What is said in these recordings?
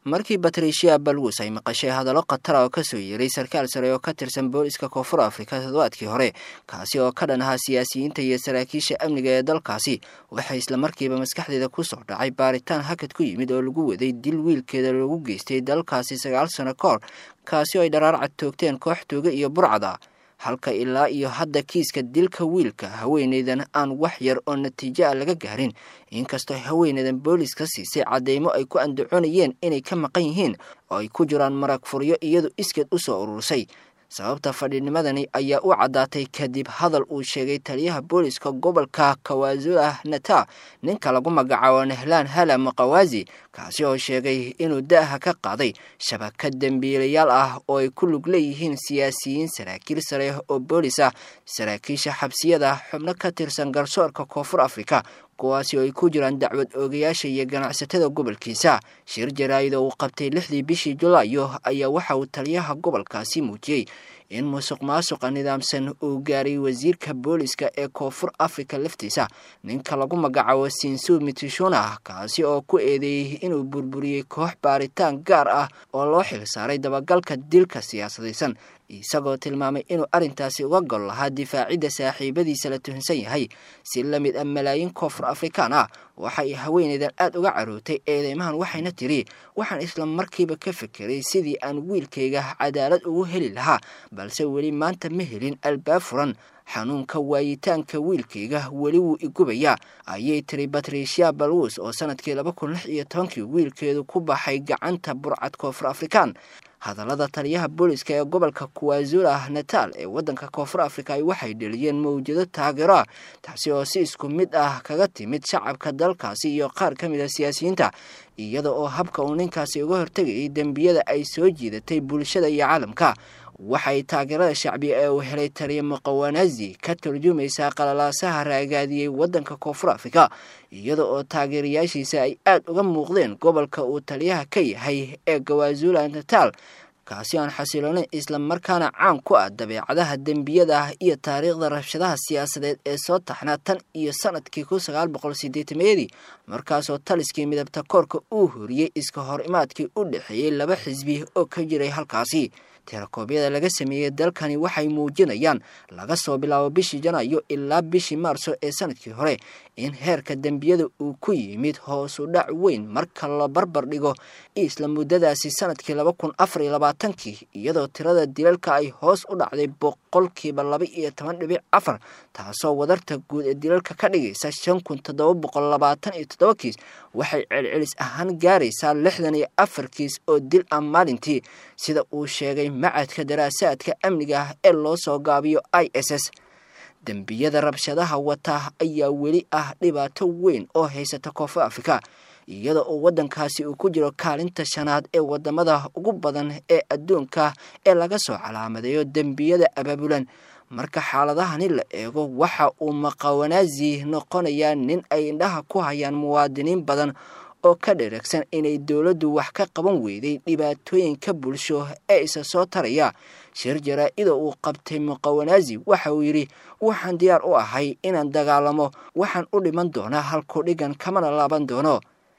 markii batricia balwus ay maqashay hadallo khatara oo kasoo yeeray sarkaal sare oo ka tirsan booliska koonfur afrika toddobaadkii hore kaasi oo ka dhan ahaa siyaasiyiinta iyo saraakiisha amniga ee dalkaasi waxay islamarkiiba maskaxdeeda kusoo dhacay baaritaan hakad ku yimid oo lagu waday dil wiilkeeda lagu geystay dalkaasi sagaal sano ka hor kaasi oo ay dharaarcad toogteen koox tooga iyo burcada halka ilaa iyo hadda kiiska dilka wiilka haweeneydan aan wax yar oo natiijo ah laga gaarin inkastoo haweeneydan booliska siisay cadeymo ay ku andacoonayeen inay ka maqan yihiin oo ay ku jiraan marag furyo iyadu iskeed u soo urursay sababta fadhinimadani ayaa u caddaatay kadib hadal uu sheegay taliyaha booliska gobolka kawazula nata ninka lagu magacaabo nehlaan hala maqawaasi kaasi oo sheegay inuu da'ha ka qaaday shabakad dembiilayaal ah oo ay ku lug leeyihiin siyaasiyiin saraakiil sare oo boolis ah saraakiisha xabsiyada xubno ka tirsan garsoorka koonfur afrika kuwaasi oo ay ku jiraan dacwad oogayaasha iyo ganacsatada gobolkiisa shir jaraa'id oo uu qabtay lixdii bishii julaayo ayaa waxa uu taliyaha gobolkaasi muujiyey in musuq maasuqa nidaamsan uu gaaray wasiirka booliska ee koonfur afrika laftiisa ninka lagu magacaabo sinsu mitishuna kaasi oo ku eedeeyey inuu burburiyey koox baaritaan gaar ah oo loo xil saaray dabagalka dilka siyaasadaysan isagoo tilmaamay inuu arrintaasi uga gol lahaa difaacidda saaxiibadiisa la tuhunsan yahay si la mid ah malaayiin koonfur afrikaan ah waxay haweeneydan aada uga carootay eedeymahan waxayna tiri waxaan isla markiiba ka fekeray sidii aan wiilkayga cadaalad ugu heli lahaa balse weli maanta ma helin albaab furan xanuunka waayitaanka wiilkayga weli wuu igubayaa ayay tiri batricia balwus oo sanadkii laba kun lix iyo tobankii wiilkeedu ku baxay gacanta burcad koonfur afrikaan hadallada taliyaha booliska ee gobolka kuwazula natal ee waddanka koonfur afrika ay waxay dheliyeen mawjado taageero ah taasi oo si isku mid ah kaga timid shacabka dalkaasi iyo qaar ka mid a siyaasiyiinta iyada oo habka uu ninkaasi uga hortegayay dembiyada ay soo jiidatay bulshada iyo caalamka waxay taageerada shacbiga ee uu helay taliya muqawanazi ka turjumaysaa qalalaasaha raagaadiyey waddanka koonfur afrika iyada oo taageerayaashiisa ay aada uga muuqdeen gobolka uu taliyaha ka yahay ee gawazula natal kaasi aan xasiloonayn isla markaana caan ku ah dabeecadaha dembiyada ah iyo taariikhda rabshadaha siyaasadeed ee soo taxnaa tan iyo sanadkii kun sagaal boqol sideetameeyadii markaasoo taliskii midabta koorka uu horiyey iska hor imaadkii u dhexeeyey laba xisbi oo ka jiray halkaasi tirakoobyada laga sameeyey dalkani waxay muujinayaan laga soo bilaabo bishii janaayo ilaa bishii maarso ee sanadkii hore in heerka dembiyada uu ku yimid hoosu dhac weyn marka la barbar dhigo isla muddadaasi sanadkii laba kun afar iyo labaatankii iyadoo tirada dilalka ay hoos u dhacday boqolkiiba laba iyo toban dhibic afar taasoo wadarta guud ee dilalka ka dhigaysa shan kun toddoba boqol labaatan iyo toddoba kiis waxay celcelis ahaan gaaraysaa lixdan iyo afar kiis oo dil ah maalintii sida uu sheegay macadka daraasaadka amniga ah ee loo soo gaabiyo i s s dembiyada rabshadaha wata ayaa weli ah dhibaato weyn oo haysata koonfur afrika iyada oo waddankaasi uu ku jiro kaalinta shanaad ee wadamada ugu badan ee adduunka ee laga soo calaamadeeyo dembiyada abaabulan marka xaaladahani la eego waxa uu maqawanaazi noqonayaa nin ay indhaha ku hayaan muwaadiniin badan oo ka dheragsan inay dowladdu wax ka qaban weyday dhibaatooyinka bulsho ee isa soo taraya shir jaraa-ida uu qabtay muqawanaazi waxa uu yidhi waxaan diyaar u ahay inaan dagaalamo waxaan u dhiman doonaa halku dhigan kamana laaban doono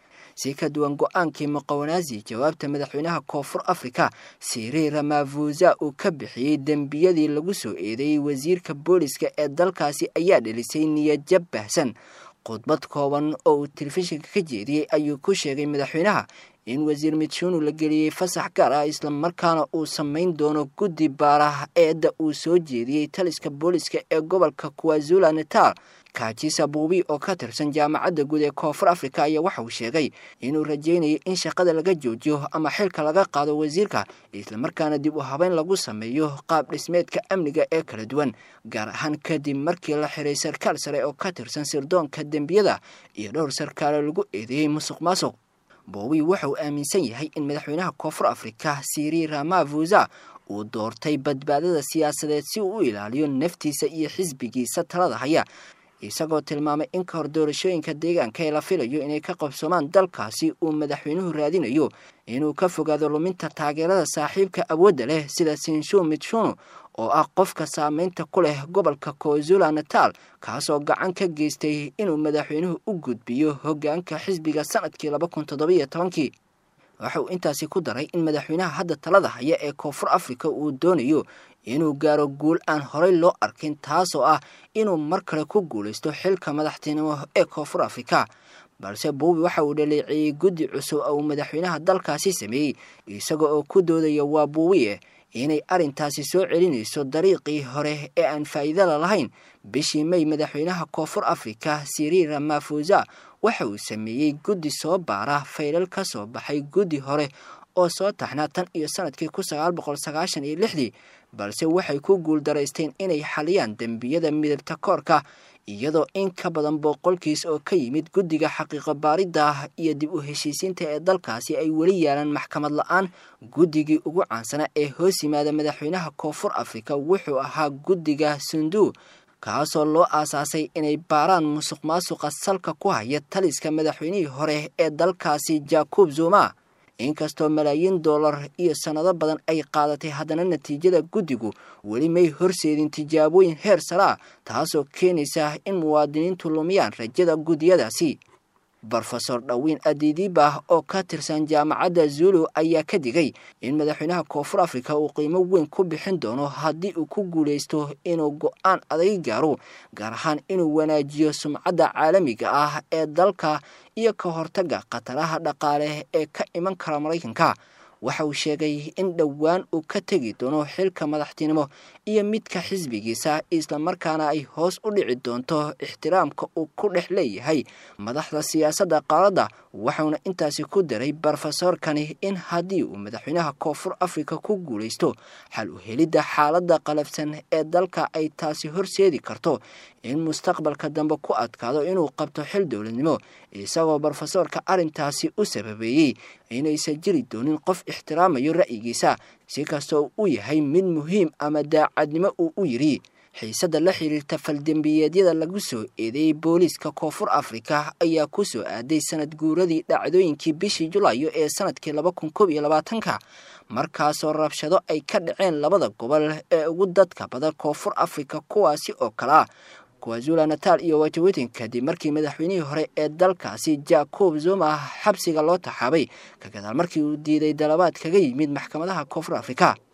si ka duwan go-aankii muqawanaazi jawaabta madaxweynaha koonfur afrika siri ramavuza uu ka bixiyey dembiyadii lagu soo eedeeyey wasiirka booliska ee dalkaasi ayaa dhelisay niyadjab baahsan khudbad kooban oo uu telefishinka ka jeediyey ayuu ku sheegay madaxweynaha in wasiir mitshunu la geliyey fasax gaar ah islamarkaana uu samayn doono guddi baaraha eedda uu soo jeediyey taliska booliska ee gobolka kuwazula natal kaajisa buubi oo ka tirsan jaamacadda guud ee koonfur afrika ayaa waxa uu sheegay inuu rajaynayo in shaqada laga joojiyo ama xilka laga qaado wasiirka islamarkaana dib u habeyn lagu sameeyo qaab dhismeedka amniga ee kala duwan gaar ahaan kadib markii la xiray sarkaal sare oo ka tirsan sirdoonka dembiyada iyo dhowr sarkaale lagu eedeeyey musuq maasuq boowi waxa uu aaminsan yahay in madaxweynaha koonfur afrika siri ramavuza uu doortay badbaadada siyaasadeed si uu u ilaaliyo naftiisa iyo xisbigiisa talada haya isagoo tilmaamay in ka hor doorashooyinka deegaanka ee la filayo inay ka qabsoomaan dalkaasi uu madaxweynuhu raadinayo inuu ka fogaado luminta taageerada saaxiibka awoodda leh sida sinshu mitshuno oo ah qofka saameynta ku leh gobolka kozula natal kaasoo gacan ka geystay inuu madaxweynuhu u gudbiyo hoggaanka xisbiga sanadkii laba kun toddobiyo tobankii waxa uu intaasi ku daray in madaxweynaha hadda talada haya ee koonfur afrika uu doonayo inuu gaaro guul aan horey loo arkin taasoo ah inuu mar kale ku guulaysto xilka madaxtinimo ee koonfur afrika balse buubi waxa uu dhaleeceeyey guddi cusub oo uu madaxweynaha dalkaasi sameeyey isaga oo ku doodaya waa buubiye inay arrintaasi soo celinayso dariiqii hore ee aan faa'iidala lahayn bishii may madaxweynaha koonfur afrika siri ramafuza waxa uu sameeyey guddi soo baara faylal ka soo baxay guddi hore oo soo taxnaa tan iyo sanadkii kun sagaal boqol sagaashan iyo lixdii balse waxay ku guuldaraysteen inay xaliyaan dembiyada midabta koorka iyadoo in ka badan boqolkiis oo ka yimid guddiga xaqiiqo baaridda iyo dib u heshiisiinta ee dalkaasi ay weli yaalaan maxkamad la-aan guddigii ugu caansana ee hoos yimaada madaxweynaha koonfur afrika wuxuu ahaa guddiga sunduu kaasoo loo aasaasay inay baaraan musuq maasuqa salka ku haya taliska madaxweynihii hore ee dalkaasi jacob zuma inkastoo malaayiin dollar iyo sannado badan ay qaadatay haddana natiijada guddigu weli may horseedin tijaabooyin heer saraa taasoo keenaysa in muwaadiniintu lumiyaan rajada guddiyadaasi brofesor dhawiin adidiba oo ka tirsan jaamacadda zulu ayaa ka digay in madaxweynaha koonfur afrika uu qiimo weyn ku bixin doono haddii uu ku guulaysto inuu go-aan adag gaaro gaar ahaan inuu wanaajiyo sumcadda caalamiga ah ee dalka iyo ka hortaga khataraha dhaqaale ee ka iman kara maraykanka waxa uu sheegay in dhowaan uu ka tegi doono xilka madaxtinimo iyo midka xisbigiisa islamarkaana ay hoos u dhici doonto ixtiraamka uu ku dhex leeyahay madaxda siyaasadda qaaradda waxauna intaasi ku daray brofesorkani in haddii uu madaxweynaha koonfur afrika ku guulaysto xal u helidda xaaladda qalafsan ee dalka ay taasi horseedi karto in mustaqbalka dambe ku adkaado inuu qabto xil dowladnimo isagoo brofesorka arrintaasi u sababeeyey inaysan jiri doonin qof ixtiraamayo ra'yigiisa si kastoo u yahay mid muhiim ama daacadnimo uu u yidhi xiisadda la xiriirta faldembiyeedyada lagu soo eedeeyey booliiska koonfur afrika ayaa ku soo aaday sanad guuradii dhacdooyinkii bishii julaayo ee sanadkii laba kun koob iyo labaatanka markaasoo rabshado ay ka dhaceen labada gobol ee ugu dadka badan koonfur afrika kuwaasi oo kalea kwazula natal iyo wajawetin kadib markii madaxweynihii hore ee dalkaasi jacob zuma xabsiga loo taxaabay ka gadaal markii uu diiday dalabaad kaga yimid maxkamadaha koonfur afrika